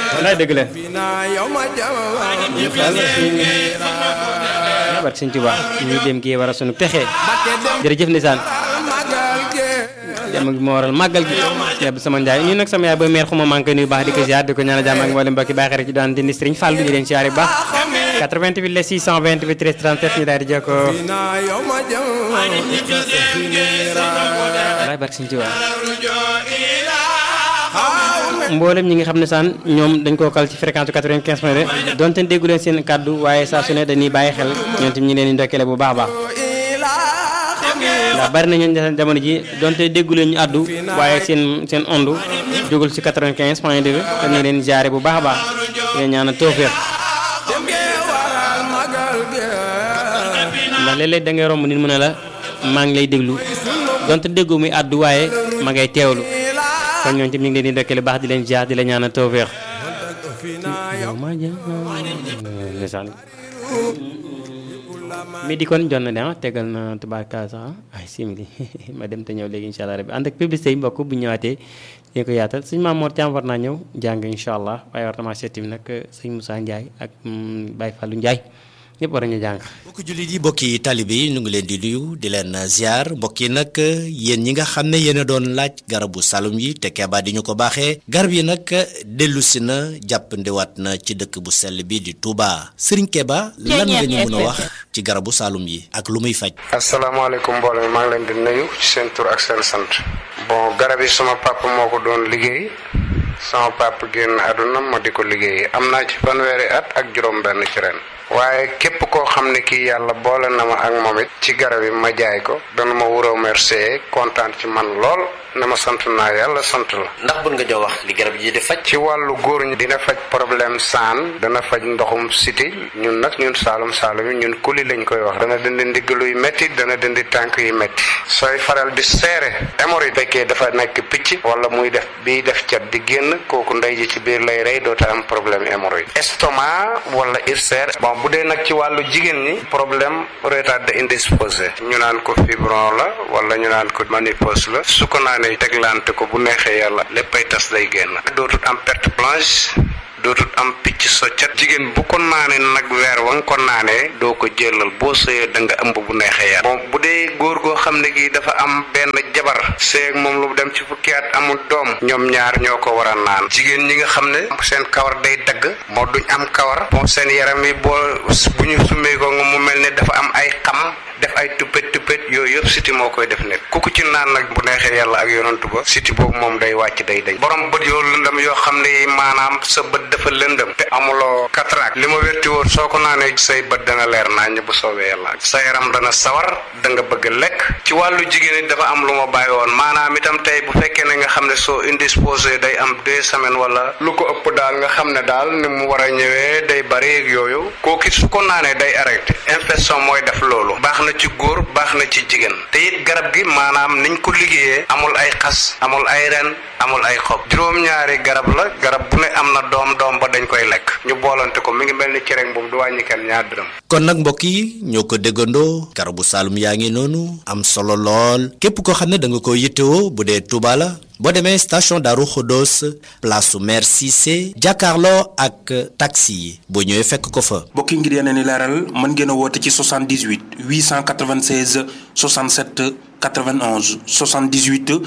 wallaay dëgg la barke sëñ Tuubaa ñu dem kii war a sunu texe jërëjëf ndeysaan dem gi moo waral màggal gi yàbb sama njaay ñu nag sama yaay ba meer xuma maa ngi koy nuyu baax di ko ziar di ko ñaanal jàmm ak mboolem mbokki baax rek ci daan dindi Sëriñ Fallu ñu leen ziar bu baax 88 la 628 13 37 ñu daal di jokkoo wallaay barke sëñ Tuubaa mboolem ñi nga xam ne saan ñoom dañ koo kal ci fréquence 95 point de donte déggu leen seen kàddu waaye saa su ne dañuy bàyyi xel ñoom tamit ñu leen di ndokkale bu baax a baax ndax bari nañu jamono ji donte déggu leen ñu àddu waaye seen seen ondu jógul ci 95 point 2 te ñu leen jaare bu baax a baax leen ñaanal tawfeex ndax léeg-léeg da ngay romb nit mu ne la maa ngi lay déglu donte déggu muy àddu waaye ma ngay teewlu kon ñooñu tamit ñu ngi leen di ndokkale baax di leen jaar di la ñaanal tawfeex mi di kon jot na de ah tegal na tubaarkaal sax ay simili ma dem te ñëw léegi incha allah rabbi ànd ak publicité yi mbokk bu ñëwaatee dinañ ko yaatal suñu maam Mor Thiam war naa ñëw jàng incha allah waaye war na maa seeti nag sëñ Moussa Ndiaye ak Baye Fallou Ndiaye ñëpp war nañu jàng. mbokki jullit yi mbokki talibe yi ñu ngi leen di nuyu di leen ziar mbokk yi nag yéen ñi nga xam ne yéen a doon laaj garabu salum yi te keebaa di ñu ko baaxee garab yi nag dellu si na jàppandiwaat na ci dëkk bu sell bi di Touba Serigne Keba lan nga ñu mën a wax ci garabu salum yi ak lu muy faj. asalaamaaleykum mbooloo mi maa ngi leen di nuyu ci seen tur ak seen sant. bon garab yi sama papa moo ko doon liggéey. sama papa génn àdduna ma di ko liggéey am naa ci fanweeri at ak juróom-benn ci ren. waaye képp koo xam ne kii yàlla boole na ma ak moom it ci garab yi ma jaay ko dana ma wuroo remercier kontaan ci man lool na ma sant naa yàlla sant la. ndax bun nga jox wax li garab yi di faj. ci wàllu góor ñi dina faj problème saan dana faj ndoxum siti ñun nag ñun saalum saalum yi ñun kuli lañ koy wax dana dindi ndigg luy métti dana dindi tànk yu métti sooy faral di seere hémorroïde fekkee dafa nekk picc wala muy def biy def cat di génn kooku ndey ji ci biir lay rey doota am problème hémorroïde estomac wala ulcère bon bu dee nag ci wàllu jigéen ñi problème retardé indisposé ñu naan ko fibron la wala ñu naan ko ménopause la su ko naanee teglante ko bu neexee yàlla léppay tas day génn dootut am perte blanche dootut am picc soccat jigéen bu ko naanee nag weer wa nga ko naanee doo ko jëlal boo sëyee da nga ëmb bu neexee yàlla bon bu dee góor goo xam ne gi dafa am benn jabar sëy ak moom lu dem ci fukki at amul doom ñoom ñaar ñoo ko war a naan jigéen ñi nga xam ne seen kawar day dagg moo duñ am kawar bon seen yaram yi boo bu ñu summee ko nga mu mel ne dafa am ay xam def ay tuppet tuppet yooyu yëpp siti moo koy def nekk ku ko ci naan nag bu neexee yàlla ak yonantu ba siti boobu moom day wàcc day dañ borom bët yoo lëndëm yoo xam ne maanaam sa bët dafa lëndëm te amuloo cataracte li ma wérti woon soo ko naanee say bët dana leer naññ bu soobee yàlla sa yaram dana sawar da nga bëgg lekk ci wàllu jigéen it dafa am lu ma bàyyi woon maanaam itam tey bu fekkee ne nga xam ne soo indisposé day am deux semaines wala lu ko ëpp daal nga xam ne daal ni mu war a ñëwee day bari ak yooyu kooku su ko naanee day arrêté infection mooy def loolu baax na ci góor baax na ci jigéen te it garab gi maanaam niñ ko liggéeyee amul ay xas amul ay ren amul ay xob juróom-ñaari garab la garab bu ne am na doom doom ba dañ koy lekk ñu boolante ko mi ngi mel ni cere boobu du wàññi kenn ñaar dërëm. kon nag mbokk yi ñoo ko déggandoo garabu Saloum yaa ngi noonu am solo lool képp koo xam ne da nga ko yittewoo bu dee Touba la boo demee station Darou Khodos place su maire Cissé jàkkaarloo ak taxi yi boo ñëwee fekk ko fa. mbokk yi ngir yeneen i leeral mën ngeen a woote ci 78 896 67 91 78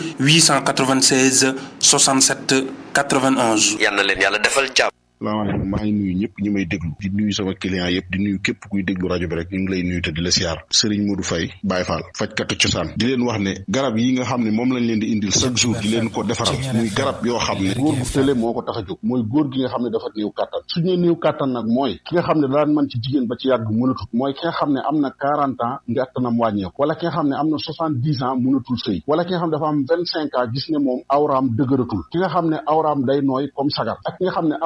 896 67 91. yal na leen yàlla defal jàmm. salaamaaleykum maa ngi nuyu ñëpp ñi may déglu di nuyu sama client yëpp di nuyu képp kuy déglu rajo bi rek ñu ngi lay nuyu te di la siyaar Serigne Modou Faye Baye Fall fajkatu cosaan di leen wax ne garab yi nga xam ne moom lañ leen di indil chaque jour di leen ko defaral muy garab yoo xam ne góor gu tële moo ko tax a jóg mooy góor gi nga xam ne dafa néew kàttan su ñu néew kàttan nag mooy ki nga xam ne daan mën ci jigéen ba ci yàgg mënatut mooy ki nga xam ne am na quarante ans ngàttanam wàññeeku wala ki nga xam ne am na soixante dix ans mënatul sëy wala ki nga xam ne dafa am vingt cinq ans gis ne moom awraam dëgëratul ki nga xam ne awraam day nooy comme sagar ak ki nga xam ne awraam day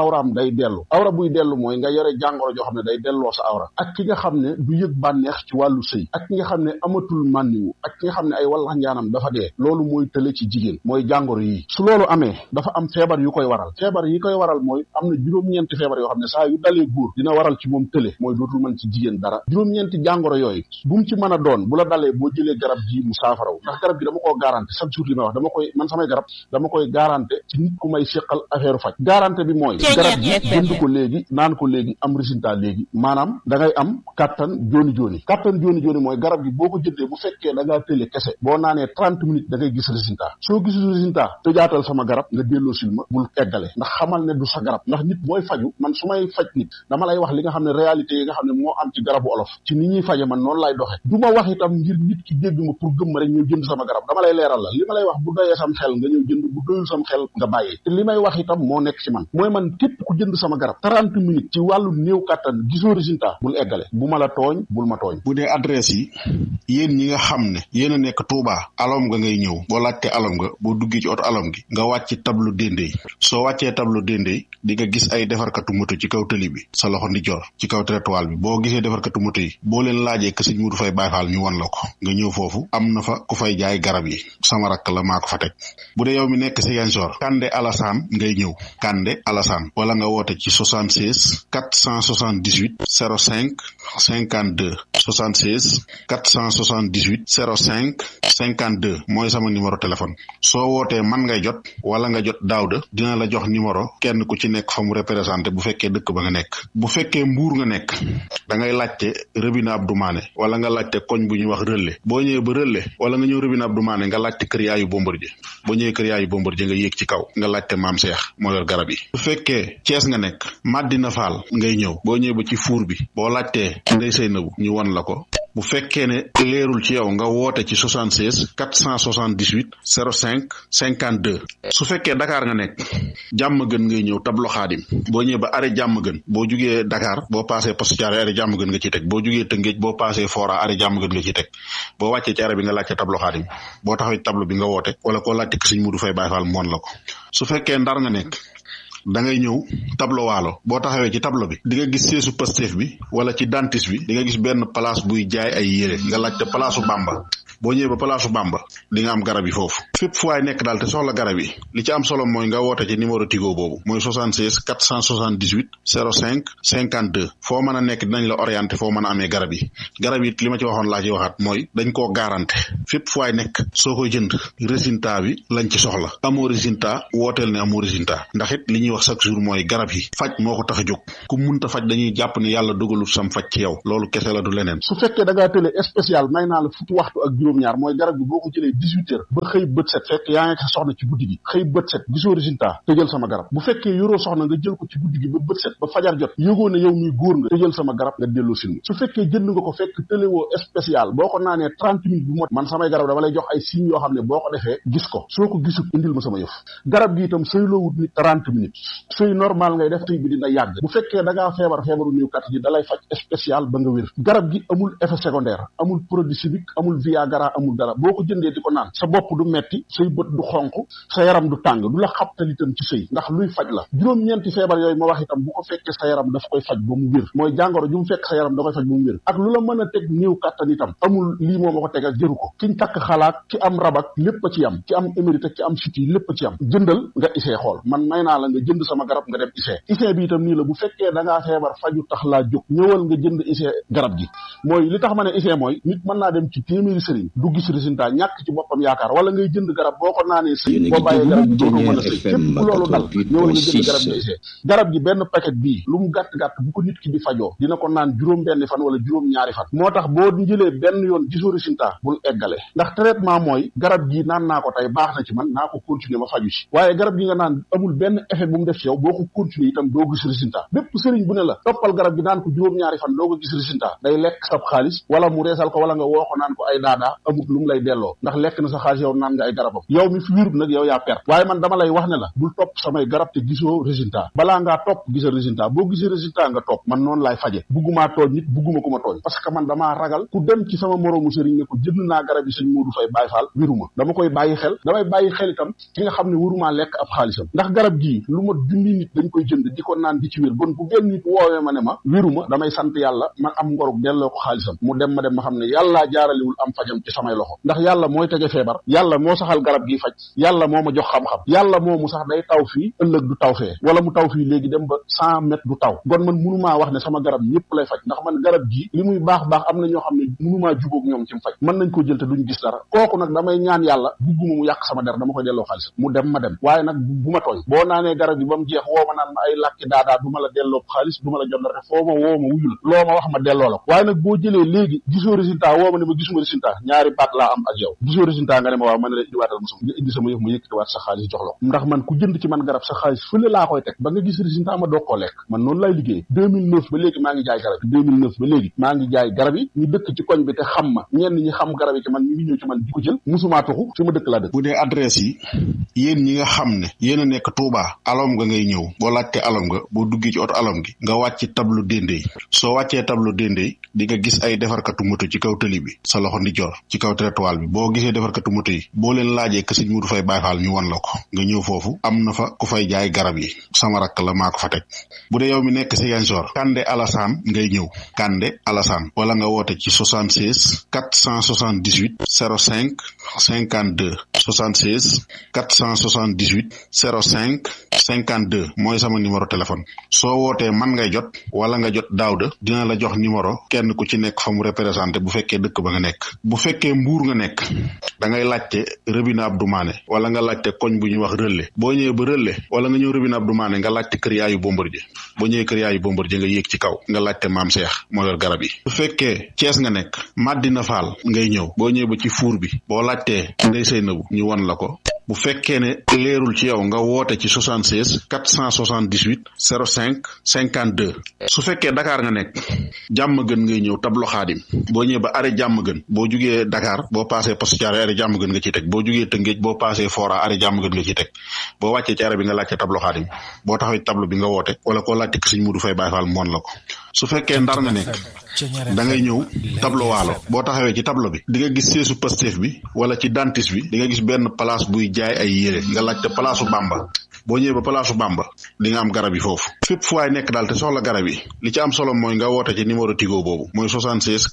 day dellu awra buy dellu mooy nga yore jàngoro joo xam ne day delloo sa awra ak ki nga xam ne du yëg bànneex ci wàllu sëy ak ki nga xam ne amatul mànniwu ak ki nga xam ne ay wallax njaanam dafa dee loolu mooy tële ci jigéen mooy jàngoro yi su loolu amee dafa am feebar yu koy waral feebar yi koy waral mooy am na juróom-ñeenti feebar yoo xam ne saa yu dalee góor dina waral ci moom tële mooy dootul mën ci jigéen dara juróom-ñeenti jàngoro yooyu bu mu ci mën a doon bu la dalee boo jëlee garab ji mu saafaraw ndax garab gi dama koo garanté chaque jour li may wax dama koy man samay garab dama koy garanté ci nit ku may seqal affaire faj garanté bi mooy garab gi jënd ko léegi naan ko léegi am résultat léegi maanaam da ngay am kattan jooni jooni kattan jooni jooni mooy garab gi boo ko jëndee bu fekkee da ngaa tële kese boo naanee trente minutes da ngay gis résultat soo gisul résultat tëjaatal sama garab nga delloo sil ma bul eggale ndax xamal ne du sa garab ndax nit mooy faju man su may faj nit dama lay wax li nga xam ne réalité yi nga xam ne moo am ci garabu olof ci ni ñuy faje man noonu lay doxe du ma wax itam ngir nit ki dégg ma pour gëm ma rek ñëw jënd sama garab dama lay leeral la li ma lay wax bu doyee sam xel nga ñëw jënd bu doyul sam xel nga bàyyi te li may wax itam moo nekk ci man mooy man képp ku jënd sama garab trente minutes ci wàllu néew kàttan gisoo résultat bul eggale bu ma la tooñ bul ma tooñ bu dee adresse yi yéen ñi nga xam ne yéen a nekk Touba alom nga ngay ñëw boo laajte alom nga boo duggee ci oto alom gi nga wàcc tableau Dendey soo wàccee tableau Dendey di nga gis ay defarkatu moto ci kaw tëli bi sa loxo ndijoor ci kaw trottoir bi boo gisee defarkatu moto yi boo leen laajee que sëñ Modou Faye Baye Fall ñu won la ko nga ñëw foofu am na fa ku fay jaay garab yi sama rakk la maa ko fa teg bu dee yow mi nekk si Ziguinchor Kande Alassane ngay ñëw Kande Alassane wala nga woote ci 76 478 05 52 76 478 05 52 mooy sama numéro téléphone soo wootee man ngay jot wala nga jot Daawda dina la jox numéro kenn ku ci nekk fa mu représenté bu fekkee dëkk ba nga nekk bu fekkee mbuur nga nekk da ngay laajte Rëbina Abdou Mané wala nga laajte koñ bu ñuy wax Relais boo ñëwee ba Relais wala nga ñëw Rëbina Abdou Mané nga laajte kër yaayu Bombardier boo ñëwee kër yaayu Bombardier nga yéeg ci kaw nga laajte maam Cheikh moo yor garab yi bu fekkee Cees nga nekk Madina Fall ngay ñëw boo ñëwee ba ci fuur bi boo laajtee Ndey Seynabu ñu won la ko bu fekkee ne leerul ci yow nga woote ci 76 478 05 52 su fekkee Dakar nga nekk jàmm gën ngay ñëw tablo xaadim boo ñëwee ba arrêt jàmm gën boo jugee Dakar boo passé poste Thiaroye arrêt jàmm gën nga ciy teg boo jugee Tëngéej boo passé Fora arrêt jàmm gën nga ciy teg boo wàccee ci arrêt bi nga laajte tablo xaadim boo taxawee tablo bi nga woote wala koo laajte ko sëñ Modou Faye Baye Fall moon la ko su fekkee Ndar nga nekk da ngay ñëw tableau waalo boo taxawee ci tableau bi di nga gis seesu Pastef bi wala ci dentiste bi di nga gis benn place buy jaay ay yére nga laajte palaasu Bamba boo ñëwee ba palaasu Bamba di nga am garab yi foofu fépp fu waay nekk daal te soxla garab yi li ci am solo mooy nga woote ci numéro Tigo boobu mooy 76 478 05 52 foo mën a nekk dinañ la orienté foo mën a amee garab yi garab yi li ma ci waxoon laa ci waxaat mooy dañ koo garanté fépp fu waay nekk soo koy jënd résultat bi lañ ci soxla amoo résultat wooteel ne amoo résultat ndax it li ñuy wax chaque jour mooy garab yi faj moo ko tax a jóg ku munta faj dañuy jàpp ne yàlla dogalul sam faj ci yow loolu kese la du leneen su fekkee da ngaa tële spécial may naa la fukki waxtu ak juróom-ñaar mooy garab gi boo ko jëlee dix huit heures ba xëy bët set fekk yaa ngi sa soxna ci guddi gi xëy bët set gisoo résultat tëjal sama garab bu fekkee yoroo soxna nga jël ko ci guddi gi ba bët set ba fajar jot yëgoo ne yow muy góor nga tëjal sama garab nga delloo silma su fekkee jënd nga ko fekk tëlewoo spécial boo ko naanee trente minutes bu mot man samay garab dama lay jox ay signes yoo xam ne boo ko defee gis ko soo ko gisul indil ma sama yëf garab gi itam sëyloo wut ni trente minutes sëy normal ngay def sëy bi dina yàgg bu fekkee da ngaa feebar feebaru néew kat ji dalay faj spécial ba nga wér garab gi amul effet secondaire amul produit chimique amul viagra amul dara boo ko jëndee di ko naan sa bopp du metti say bët du xonq sa yaram du tàng du la xabtal itam ci sëy ndax luy faj la juróom-ñeenti feebar yooyu ma wax itam bu ko fekkee sa yaram daf koy faj ba mu wér mooy jàngoro ju mu fekk sa yaram da koy faj ba mu wér ak lu la mën a teg néew kattan itam amul lii moo ma ko tegal jëru ko kiñ takk xalaat ki am rabak lépp a ci am ki am émérite ki am siti lépp a ci am jëndal nga isee xool man may naa la nga jënd sama garab nga dem isee isee bi itam nii la bu fekkee da ngaa feebar faju tax laa jóg ñëwal nga jënd isee garab gi mooy li tax ma ne isee mooy nit mën naa dem ci téeméeri sëriñ du gis résultat ñàkk ci boppam yaakaar wala ngay jënd garab boo ko naanee sëy boo bàyyee garab gi dootoo mën a sëy képp loolu dal ñëwal nga jënd garab gi isee garab gi benn paquet bii lu mu gàtt-gàtt bu ko nit ki di fajoo dina ko naan juróom benn fan wala juróom ñaari fan moo tax boo jëlee benn yoon gisoo résultat bul eggale ndax traitement mooy garab gi naan naa ko tey baax na ci man naa ko continuer ma faju si waaye garab gi nga naan amul benn effet bu mu def ci yow boo ko continuer itam doo gis résultat bépp sëriñ bu ne la toppal garab gi naan ko juróom-ñaari fan doo ko gis résultat day lekk sab xaalis wala mu reesal ko wala nga woo ko naan ko ay daadaa amut lu mu lay delloo ndax lekk na sa xaalis yow naan nga ay garabam yow mi fi wérut nag yow yaa perte waaye man dama lay wax ne la bul topp samay garab te gisoo résultat balaa ngaa topp gisa résultat boo gisee résultat nga topp man noonu laay faje buggumaa tooñ nit bugguma ku ma tooñ parce que man damaa ragal ku dem ci sama moroomu sëriñ ne ko jënd naa garab yi sëñ Modou Faye Baye Fall wéruma dama koy bàyyi xel damay bàyyi xel itam ki nga xam ne warumaa lekk ab xaalisam ndax garab gii lu ma junni nit dañ koy jënd di ko naan di ci wér bon bu benn nit woowee ma ne ma wéruma damay sant yàlla man am ngorug delloo ko xaalisam mu dem ma dem ma xam ne yàllaa jaaralewul am fajam ci samay loxo ndax yàlla mooy tege feebar yàlla moo saxal garab gi faj yàlla moo ma jox xam-xam yàlla moo mu sax day taw fii ëllëg du taw fee wala mu taw fii léegi dem ba cent mètres du taw kon man munumaa wax ne sama garab ñëpp lay faj ndax man garab gi li muy baax baax am na ñoo xam ne munumaa jubóog ñoom ci mu faj mën nañ ko jël te duñ gis dara kooku nag damay ñaan yàlla bugguma mu yàq sama der dama koy delloo xaalis mu dem ma dem waaye nag bu ma tooñ boo naanee garab yi ba mu jeex woo ma naan ma ay làkki daadaa du ma la delloo xaalis du ma la jot dara foo ma woo ma wuyu la loo ma wax ma delloo la ko waaye nag boo jëlee léegi gisoo résultat woo ma ne ma gisuma résultat ñaari baat laa am ak yow gisoo résultat nga ne ma waaw ma ne la indiwaatal ma sama nga indi sama yëf ma yëkkatiwaat sa xaalis jox la ko ndax man ku jënd ci man garab sa xaalis fële laa koy teg ba nga gis résultat ma doog koo lekk man noonu lay liggéey 2009 ba léegi maa ngi jaay garab yi 2009 ba léegi maa ngi jaay garab yi ñu dëkk ci koñ bi te xam ma ñenn ñi xam garab yi ci man ñu ngi ñëw ci man di ko jël musumaa tuxu fi ma dëkk laa dëkk bu dee adresse yi yéen ñi nga xam ne yéen a nekk Touba alom nga ngay ñëw boo laajte alom nga boo duggee ci oto alom gi nga wàcc tableau déndéy soo wàccee tableau déndéy di nga gis ay defarkatu moto ci kaw tëli bi sa loxo ndi jor ci kaw trottoir bi boo gisee defarkatu moto yi boo leen laajee que sëñ Modou Faye Baye Fall ñu wan la ko nga ñëw foofu am na fa ku fay jaay garab yi sama rakk la maa ko fa teg bu dee yow mi nekk Ziguinchor Kande Alassane ngay ñëw Kande Alassane wala nga woote ci 76 478 05 52 76 478 05 52 mooy sama numéro téléphone soo wootee man ngay jot wala nga jot Daawda dina la jox numéro kenn ku ci nekk fa mu représenté bu fekkee dëkk ba nga nekk bu fekkee mbuur nga nekk da ngay laajte Rëbina Abdou Mané wala nga laajte koñ bu ñuy wax Relais boo ñëwee ba Relais wala nga ñëw Rëbina Abdou Mané nga laajte kër yaayu Bombardier boo ñëwee kër yaayu Bombardier nga yéeg ci kaw nga laajte maam Cheikh moo yor garab yi bu fekkee Cees nga nekk Madina Fall ngay ñëw boo ñëwee ba ci fuur bi boo laajtee Ndey Seynabu ñu won la ko bu fekkee ne leerul ci yow nga woote ci 76 478 05 52 su fekkee Dakar nga nekk jàmm gën ngay ñëw tablo xaadim boo ñëwee ba arrêt jàmm gën boo jugee Dakar boo passé poste Thiaroye arrêt jàmm gën nga ciy teg boo jugee Tëngéej boo passé Fora arrêt jàmm gën nga ciy teg boo wàccee ci arrêt bi nga laajte tablo xaadim boo taxawee tablo bi nga woote wala koo laajte ko sëñ Modou Faye Baye Fall moon la ko su fekkee ndar nga nekk da ngay ñëw tableau waalo boo taxawee ci tableau bi di nga gis seesu Pastef bi wala ci dentiste bi di nga gis benn place buy jaay ay yére nga laajte place su Bamba boo ñëwee ba place su Bamba di nga am garab yi foofu fépp fu waay nekk daal te soxla garab yi li ci am solo mooy nga woote ci numéro Tigo boobu mooy 76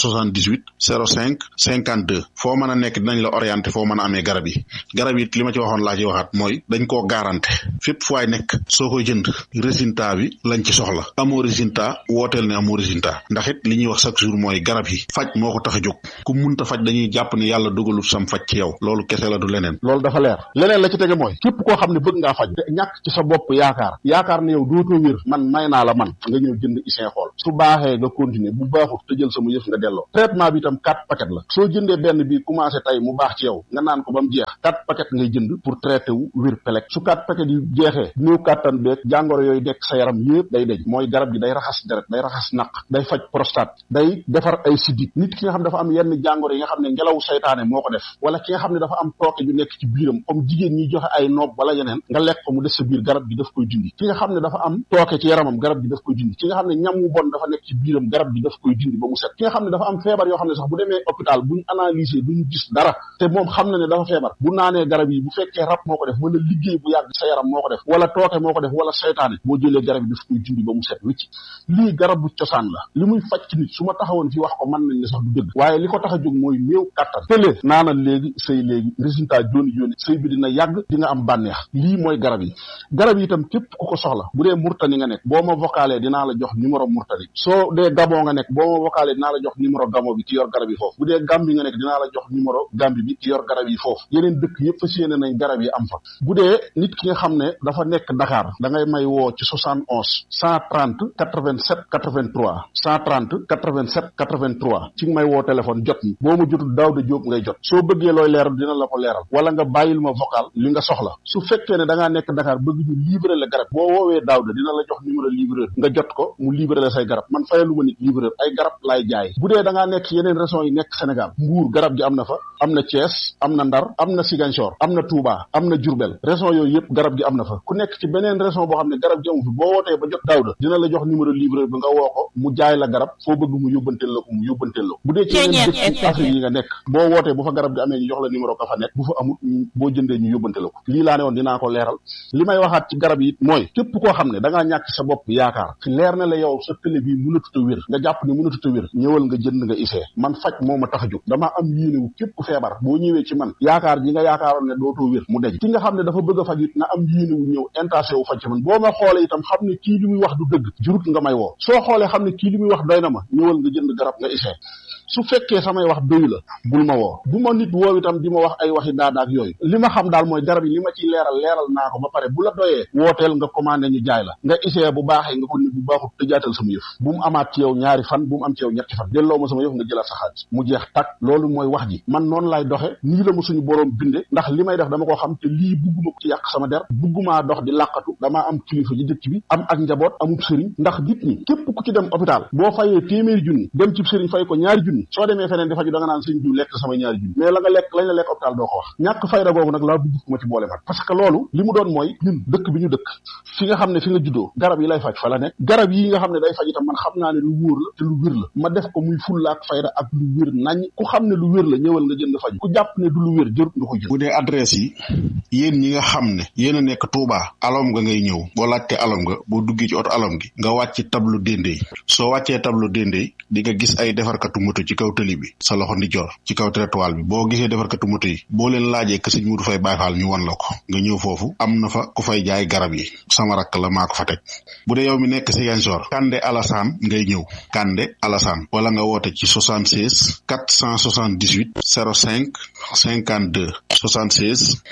478 05 52 foo mën a nekk dinañ la orienté foo mën a amee garab yi garab yi li ma ci waxoon laa ci waxaat mooy dañ koo garanté fépp fu waay nekk soo koy jënd résultat bi lañ ci soxla amoo résultat wooteel ne amoo résultat ndax it li ñuy wax chaque jour mooy garab yi faj moo ko tax a jóg ku munta faj dañuy jàpp ne yàlla dogalul sam faj ci yow loolu kese la du leneen loolu dafa leer leneen la ci tege mooy képp koo xam ne bëgg ngaa faj te ñàkk ci sa bopp yaakaar yaakaar ne yow dootoo wér man may naa la man nga ñëw jënd isin xool su baaxee nga continuer bu baaxut te jël sama yëf nga delloo traitement bi itam quatre paquet la soo jëndee benn bi commencé tey mu baax ci yow nga naan ko ba mu jeex quatre paquet ngay jënd pour traité wu wér pelek su quatre paquet yi jeexee néew kàttan beeg jàngoro yooyu dekk sa yaram yëpp day deñ mooy garab gi day raxas deret day raxas naq day faj prostate day defar ay sidit nit ki nga xam ne dafa am yenn jàngoro yi nga xam ne ngelaw saytaane moo ko def wala ki nga xam ne dafa am tooke ju nekk ci biiram comme jigéen ñi joxe ay noob wala yeneen nga lekk ko mu des sa biir garab gi daf koy dindi ki nga xam ne dafa am tooke ci yaramam garab gi daf koy dindi ki nga xam ne ñam wu bon dafa nekk ci biiram garab gi daf koy dindi ba mu set ki nga xam ne dafa am feebar yoo xam ne sax bu demee hôpital buñ analyser duñ gis dara te moom xam na ne dafa feebar bu naanee garab yi bu fekkee rab moo ko def wala liggéey bu yàgg sa yaram moo ko def wala tooke moo ko def wala saytaane boo jëlee garab yi daf koy dindi ba mu set wicc lii garab bu cosaan la li muy faj ci nit su ma taxawoon fi wax ko mën nañ ne sax du dëgg waaye li ko tax a jóg mooy néew kattan tëlee naanal léegi sëy léegi résultat jooni jooni sëy bi dina yàgg di nga am bànneex lii mooy garab yi garab yi itam képp ku ko soxla bu dee murtani nga nekk boo ma vocalé dinaa la jox numéro murtani soo dee gabon nga nekk boo ma vocalé dinaa la jox numéro gabon bi ki yor garab yi foofu bu dee gambi nga nekk dinaa la jox numéro gambi bi ki yor garab yi foofu yeneen dëkk yëpp fas yéene nañ garab yi am fa bu dee nit ki nga xam ne dafa nekk Dakar da ngay may woo ci 71 130 87 83 130 87 83 ci may woo téléphone jot mi boo ma jotul Daawda Jóob ngay jot soo bëggee looy leeral dina la ko leeral wala nga bàyyil ma vocal li nga soxla su fekkee ne da ngaa nekk Dakar bëgg ñu livrer la garab boo woowee Daouda dina la jox numéro livreur nga jot ko mu livrer la say garab man fayalu ma nit livreur ay garab laay jaay bu dee da ngaa nekk yeneen régions yi nekk Sénégal Mbour garab gi am na fa am na Thiès am na Ndar am na Ziguinchor am na Touba am na Diourbel région yooyu yëpp garab gi am na fa ku nekk ci beneen région boo xam ne garab gi amu fi boo wootee ba jot Daouda dina la jox numéro livreur bi nga woo ko mu jaay la garab foo bëgg mu yóbbanteel la ko mu yóbbanteel la ko bu dee ci yeneen dëkk Afrique yi nga nekk boo wootee bu fa garab gi amee ñu jox la numéro ka fa nekk bu fa amul boo jëndee ñu yóbbante la ko lii laa ne woon dinaa ko leeral li may waxaat ci garab yi mooy képp koo xam ne da ngaa ñàkk sa bopp yaakaar ci leer na la yow sa télé bii mënatut a wér nga jàpp ne mënatut a wér ñëwal nga jënd nga isee man faj moo ma tax a jóg damaa am yéene wu képp ku feebar boo ñëwee ci man yaakaar ji nga yaakaaroon ne dootoo wér mu deñ ki nga xam ne dafa bëgg a faj it na am yéene wu ñëw intenté wu faj ci man boo ma xoolee itam xam ne kii li muy wax du dëgg jurut nga may woo soo xoolee xam ne kii li muy wax doy na ma ñëwal nga jënd garab nga isee su fekkee samay wax doyu la bul ma woo bu ma nit woow itam di ma wax ay waxi daadaak yooyu li ma xam daal mooy garab yi li ma ciy leeral leeral naa ko ba pare bu la doyee wooteel nga commandé ñu jaay la nga isee bu baaxee nga ko nit bu baaxut te jaatal sama yëf bu mu amaat ci yow ñaari fan bu mu am ci yow ñetti fan delloo ma sama yëf nga jëlaat sa xaalis mu jeex tak loolu mooy wax ji man noonu lay doxe nii la ma suñu boroom binde ndax li may def dama ko xam te lii bugguma ko ci yàq sama der buggumaa dox di làqatu damaa am kilifa ci dëkk bi am ak njaboot amub sëriñ ndax nit ñi képp ku ci dem hôpital boo fayee téeméeri junni dem ci sëriñ fay ko ñaari junni soo demee feneen di faju da nga naan sëñ diw lekk samay ñaari junni mais la nga lekk lañ la lekk hôpital doo ko wax ñàkk fayda googu nag laa bugg ku ma ci boole man parce que loolu li mu doon mooy ñun dëkk bi ñu dëkk fi nga xam ne fi nga juddoo garab yi lay faj fa la nekk garab yi nga xam ne day faj itam man xam naa ne lu wóor la te lu wér la ma def ko muy fulla ak fayda ak lu wér nañ ku xam ne lu wér la ñëwal nga jënd faju ku jàpp ne du lu wér jërut nga ko jënd bu dee adresse yi yéen ñi nga xam ne yéen a nekk Touba alom nga ngay ñëw boo laajte alom nga boo duggee ci oto alom gi nga wàcc tableau déndéy soo wàccee tableau déndéy di nga gis ay defarkatu moto ci kaw tëli bi sa loxo ndi jor ci kaw trottoir bi boo gisee defarkatu moto yi boo leen laajee que sëñ Mudu Fay Baay Faal ñu wan la ko nga ñëw foofu am na fa ku fay jaay garab yi sama rakk la maa ko fa teg bu dee yow mi nekk Ziguinchor Kande Alassane ngay ñëw Kande Alassane wala nga woote ci 76 478 05 52 76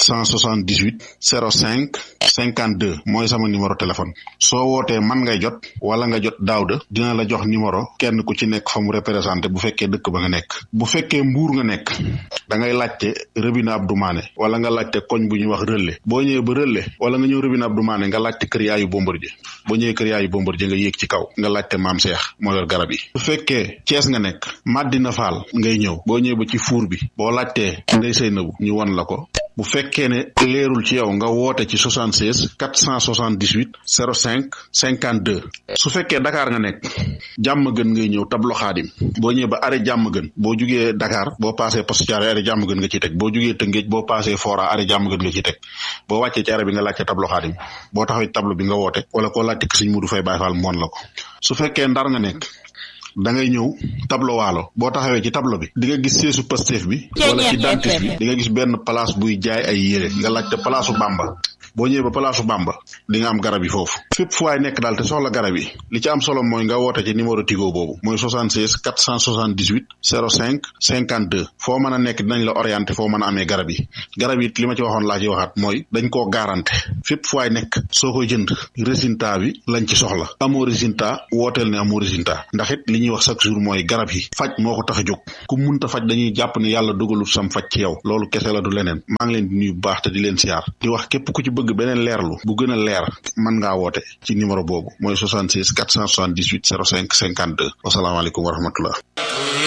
478 05 52 mooy sama numéro téléphone soo wootee man ngay jot wala nga jot Daouda dina la jox numéro kenn ku ci nekk fa mu représenté bu fekkee dëkk ba nga nekk bu fekkee mbuur nga nekk da ngay laajte Rëbina Abdou Mané wala nga laajte koñ bu ñuy wax Relais boo ñëwee ba Relais wala nga ñëw Rëbina Abdou Mané nga laajte kër yaayu Bombardier boo ñëwee kër yaayu Bombardier nga yéeg ci kaw nga laajte maam Cheikh moo yor garab yi bu fekkee Thiès nga nekk Madina Fall ngay ñëw boo ñëwee ba ci fuur bi boo laajtee Ndey Seynabu ñu wan la ko bu fekkee ne leerul ci yow nga woote ci 76 478 05 52 su fekkee Dakar nga nekk jàmm gën ngay ñëw tablo xaadim boo ñëwee ba arrêt jàmm gën boo jugee Dakar boo passé poste Thiaroye arrêt jàmm gën nga ciy teg boo jugee Tëngéej boo passé Fora arrêt jàmm gën nga ciy teg boo wàccee ci arrêt bi nga laajte tablo xaadim boo taxawee tablo bi nga woote wala koo laajte ki sëñ Mudu Fay Baay Faal moon la ko su fekkee Ndar nga nekk da ngay ñëw tableau waalo boo taxawee ci tableau bi di nga gis seesu Pastef bi wala ci dentiste bi di nga gis benn place buy jaay ay yére nga laajte place u Bamba boo ñëwee ba place u Bamba di nga am garab yi foofu fépp fu waay nekk daal te soxla garab yi li ci am solo mooy nga woote ci numéro Tigo boobu mooy 76 478 05 52 foo mën a nekk dinañ la orienté foo mën a amee garab yi garab yi li ma ci waxoon laa ci waxaat mooy dañ koo garanté fépp fu waay nekk soo koy jënd résultat bi lañ ci soxla amoo résultat wooteel ne amoo résultat ndax it li ñuy wax chaque jour mooy garab yi faj moo ko tax a jóg ku munta faj dañuy jàpp ne yàlla dogalul sam faj ci yow loolu kese la du leneen maa ngi leen di nuyu bu baax te di leen siyaar di wax képp ku ci bëgg beneen leerlu bu gën a leer mën ngaa woote ci numéro boobu mooy 76 478 05 52 wasalaamaaleykum wa rahmatullah